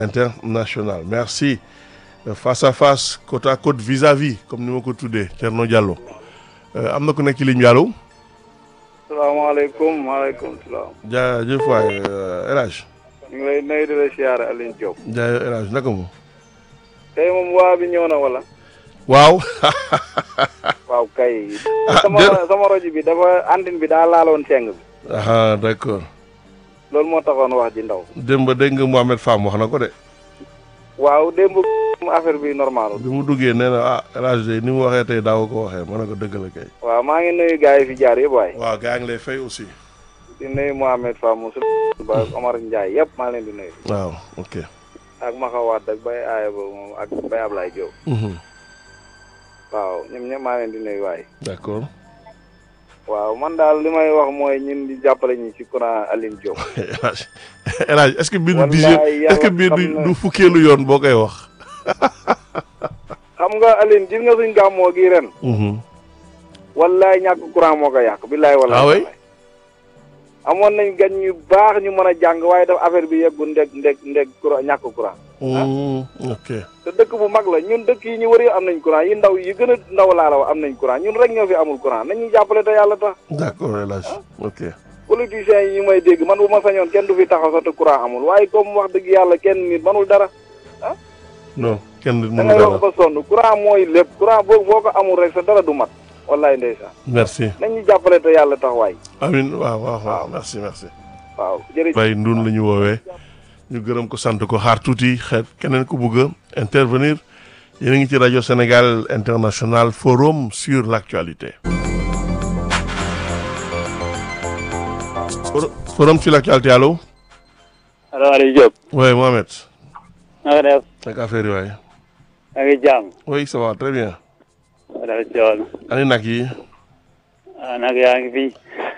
international merci face à face côte à côte vis-à-vis comme ni ma ko tuddee Thierno Diallo am na ku nekk ci ligne bi allo. salaamaaleykum maaleykum salaam. jaajëf waay El Hadj. ñu ngi lay nuyu di la siyaare Alioune Diop. jaajëf El Hadj naka mu. tey moom waa bi ñëw na wala. waaw. waaw kay. ah sama sama rajo bi dafa antenne bi daa laaloon seng bi. ah d'accord. loolu moo taxoon wax ji ndaw. démb dégg nga Mohamed Fam wax na ko de. waaw démb affaire bi normal. bi mu duggee nee na ah El Hadj de ni mu waxee tey daaw ko waxee ma ne ko dëgg la kay. waaw maa ngi nuyu gars yi fi jaar yëpp waay. waaw gaa ngi lay fay aussi. di nuyu Mohamed Fam Moussa ba Omar Ndiaye yëpp maa leen di nuyu. waaw ok. ak Maxawaat ak Baye Aaya ba moom ak Baye Ablaye Diop. Mhm. waaw ñoom ñëpp maa leen di nuyu waay. d'accord. waaw man daal li may wax mooy ñun di jàppale ñi ci courant Alioune Diop. El Hadj El Hadj est-ce que bii du Wallaay dixième est-ce que bii yàlla du xam na- du fukkeelu yoon boo koy wax. xam nga Alioune gis nga suñ gàmmoo gi ren. Mhm. wallaay ñàkk courant moo ko yàq billaay wallaay. Ah oui? amoon nañ gan ñu baax ñu mën a jàng waaye daf affaire bi yeggu ndeg ndeg ndeg courant ñàkk courant. Mm, ok. te dëkk bu mag la ñun dëkk yi ñu wër yi am nañ courant yi ndaw yi gën a ndaw laa la wax am nañ courant ñun rek ñoo fi amul courant nañu jàppale te yàlla tax. d'accord El Hadj ok. politiciens yi ñu may dégg man bu ma sañoon kenn du fi taxaw sax te courant amul waaye comme wax dëgg yàlla kenn nit manul dara. non kenn da mënu ngay dara wax ba sonn courant mooy lépp courant boo boo ko amul rek sa dara du mat wallaay ndeysaan merci. nañu jàppale te yàlla tax waay amin waaw waaw waaw merci merci. waaw jërëjëf. Baye Ndoun la ñu woowee ñu gërëm ko sant ko xaar tuuti xeet keneen ku bugg a intervenir yéen a ngi ci rajo Sénégal International Forum sur l'actualité. For- Forum sur l'actualité allo. allo Aliou Diop oui Mohamed. na nga def nag affaire yi waaye. na ngi jàmm oui ça va très bien. dal coon ani nag yi ah nag yaa ngi fi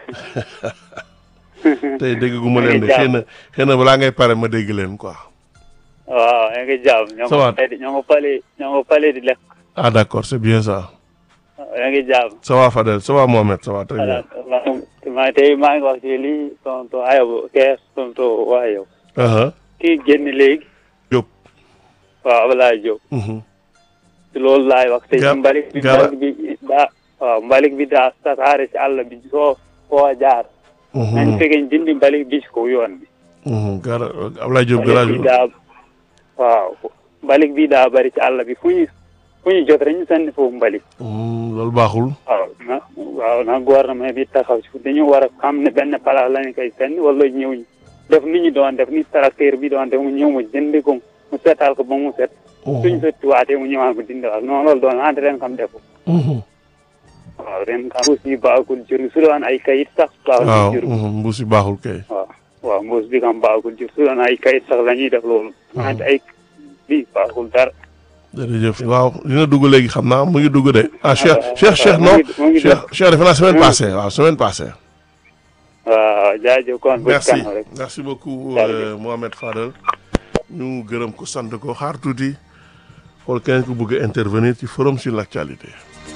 tey dégg gu ma leen de xëy na xëy na balaa ngay pare ma dégg leen quoi. waaw yaa ngi jàmm ñoo Ça va. ngi pale ñoo ngi pale ñoo ngi pale di lekk ah d'accord c'est bien ça. yaa ngi jàmm ça va Fadel ça va Mohamed ça va très bien. voilà ma tey maa ngi wax ci lii tontu ayob kees tontu waa yow aha kii génn léegi Diop. waaw Ablaye Diop mhm. ci loolu laay wax tey Gar- mbalik bi gara- mbalik bi daa waaw mbalik bi daa tasaare ci àll bi soo foo jaar Mhm. nañ fekkee dindi mbalik bi ci ko yoon bi Mhm. gara Ablaye Diop mbalik garage bi daa waaw mbalik bi daa bari ci àll bi fu ñu fu ñu jot rek ñu sànni foofu mbalik Mhm, loolu baaxul. waaw na waaw na gouvernement bi taxaw ci dañu war a xam ne benn place lañu koy sànni wala ñëw def ni ñu doon def ni tracteur bi doon def mu ñëw mu jëndi ko mu seetal ko ba mu set suñ sotti waatee mu ñëwaat ko dindi waat non loolu doon ante ren xam defu Mhm. waaw ren xam mbuus bi baaxul jur su doon ay kayit sax waaw baaxul jur mhm, mbuus yi baaxul kay. waaw waaw mbuus bi kam baaxul jur su doon ay kayit sax la ñuy def loolu ante ay bi baaxul dara jërëjëf waaw dina dugg léegi xam naa mu ngi dugg de ah Cheikh waaw, Cheikh Cheikh mu non ngi- mu ngi Cheikh Cheikh defe naa semaine mu ngi- passée waaw semaine passée. waaw jaajëf kon bu merci kanam rek merci beaucoup Jërëjëf. euh, Mohamed Fadel ñu gërëm ko sant ko xaar tuuti xool keneen ku bëgg a intervenir ci forum sur l'actualité.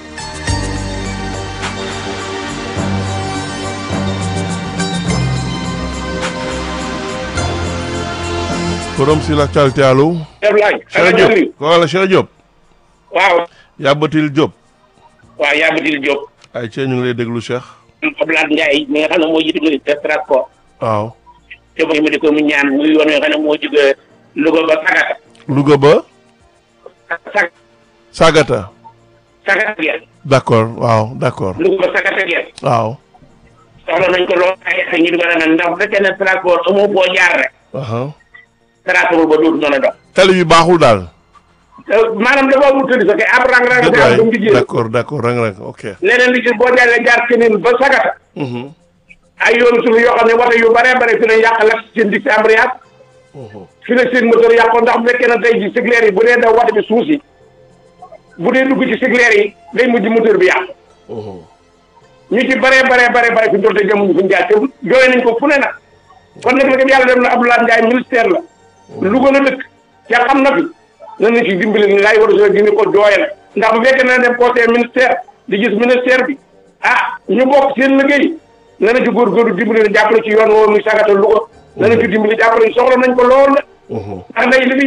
forum sur l'actualité allo. Ablaye. Cheikh Diop wala Cheikh Diop. waaw Yabatil Diop. waaw Yabatil Diop. ay cee ñu ngi lay déglu Cheikh. Ablaye Ndiaye mi nga xam ne moo jiite ministre des transports. waaw. te mooy ma di ko mu ñaan muy yoon nga xam ne moo jóge Louga ba Sagata. Louga ba. Sag Sagata. Sagata Gueye. d'accord waaw d'accord Louga ba Sagata Gueye. waaw. soxla nañ ko lool ay ay ñu di ko naan ndax bu fekkee ne transport amoo boo jaar rek. aha transport ba dootu mën a dox. tali bi baaxul daal. maanaam dafa amul tëdd sa kay ab rang rang dëgg daal waay ba mu di jéem. d'accord d'accord rang rang ok. leneen li ci boo jàllee jaar keneen ba Sagata. Mhm, ay yoonu suuf yoo xam ne wata yu bare bare fi lañ yàq la seen dig si embrayage. mhm. fi la seen moteur yàqoon ndax bu fekkee ne tey ji sigleer yi bu dee daw wata bi suuf si bu dee dugg ci sigleer yi day mujj moteur bi yàqu Mhm. ñu ci bare bare bare bare fi ñu toll te jamuñu fu ñu jaar te jooy nañ ko fu ne nag kon nag nag yàlla dem na Abdoulaye Ndiaye ministère la Louga la dëkk ca xam na fi na nañ ci dimbali ni laay war a soo dina ko jooyal ndax bu fekkee ne dem conseil ministère di gis ministère bi ah ñu bokk seen liggéey na na ci góorgóorlu dimbali na jàppale ci yoon woowu muy sagata Louga na na ci dimbali jàppale soxla nañ ko lool la Mhm. ndax day li muy